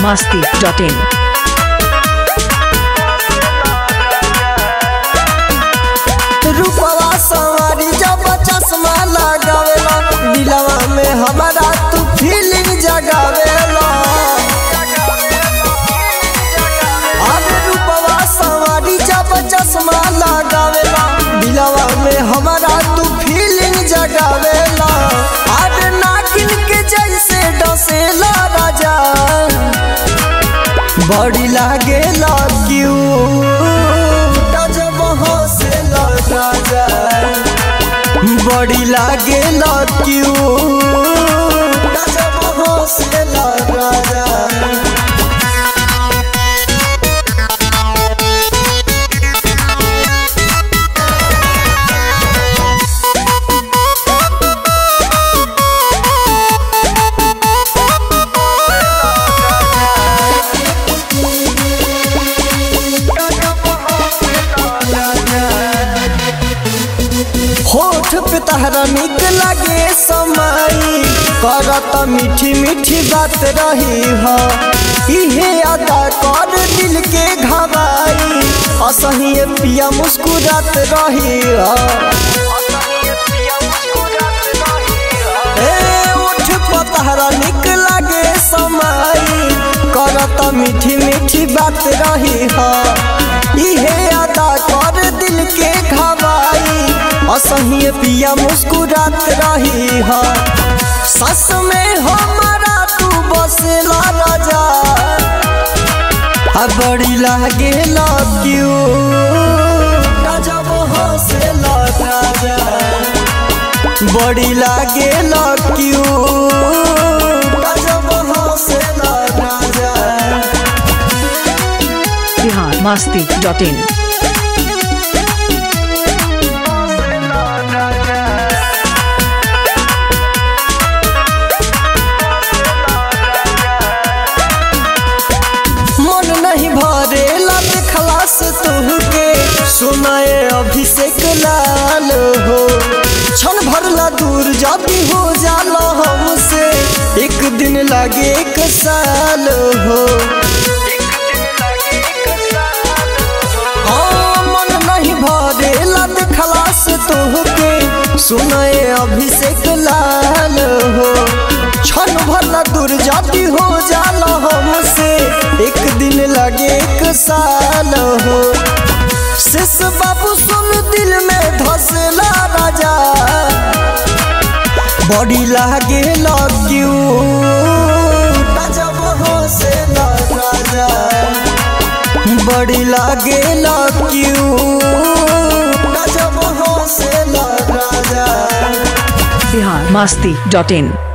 biharmasti.in रूपवा सवारी जब चश्मा लगावेला दिलवा में हमारा तू फीलिंग जगावेला अरे रूपवा सवारी जब चश्मा लगावेला दिलवा में हमारा तू फीलिंग जगावेला अरे नागिन के जैसे डसेला राजा बड़ी लागेला क्यों जब हौसला राजा बड़ी लागेला क्यों जब हौसला राजा होठ पे तहरा निक लागे समाई करत मीठी मीठी बात रही हो इहे अदा कर दिल के घबाई असही पिया मुस्कुरात रही हो ए उठ पे तहरा निक लागे समाई करत मीठी मीठी बात रही हो इहे अदा कर दिल के घबाई असही पिया मुस्कुरात रही ह सस में हमारा तू बसला राजा आ बड़ी लागे क्यों जब हंसला राजा बड़ी लागे क्यों जब हंसला राजा biharmasti.in मन नहीं भरेला खलास तुहके सुनाए अभिषेक लाल हो क्षण भरला दूर जाती हो जाला हमसे एक दिन लागे एक साल हो हाँ, मन नहीं भरेला खलास तुहके सुनाए अभिषेक लाल हो क्षण भरला दूर जाती हो जाला हमसे एक दिन लगे एक साल हो शिष बाबू सुन दिल में धसला राजा बड़ी लागे क्यों जब हंसला राजा बड़ी लागे क्यों जब हंसला राजा biharmasti.in